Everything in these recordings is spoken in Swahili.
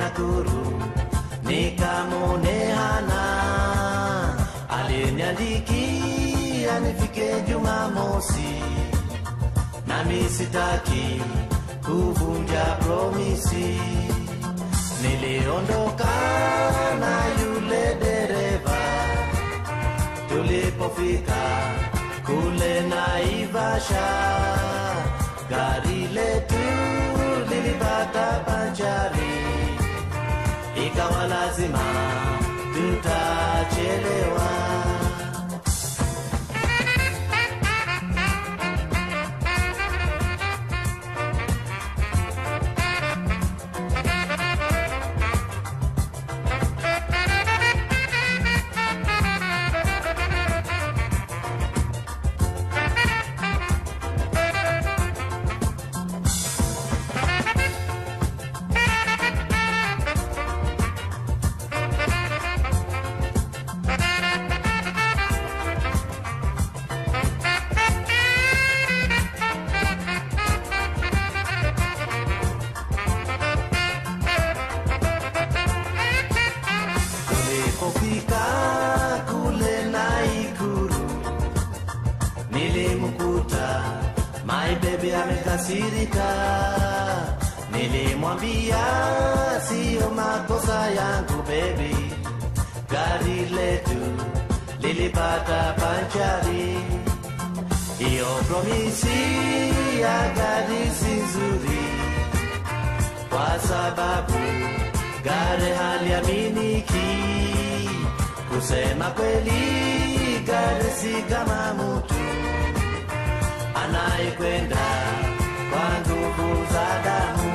Nakuru nikamwone Hana aliniandikia nifike Jumamosi, nami sitaki kuvunja promisi. Niliondoka na yule dereva, tulipofika kule Naivasha, gari letu lilipata banjari, ikawa lazima tutachelewa. Tulipofika kule Naikuru, nilimkuta my baby amekasirika. Nilimwambia siyo makosa yangu baby, gari letu lilipata panchari. Hiyo promisi ya gari si nzuri kwa sababu gari haliaminiki. Kusema kweli, gari si kama mtu anayekwenda kwa nguvu za damu.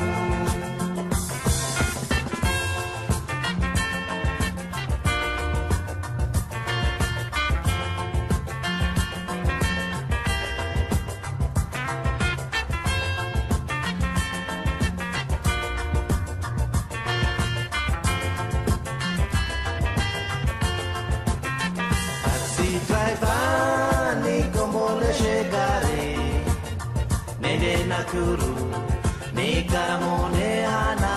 Taxi driver nikomboleshe gari nende Nakuru nikamwone Hana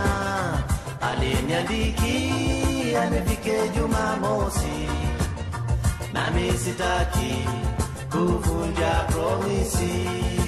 aliniandikia nifike Jumamosi, nami sitaki kuvunja promisi.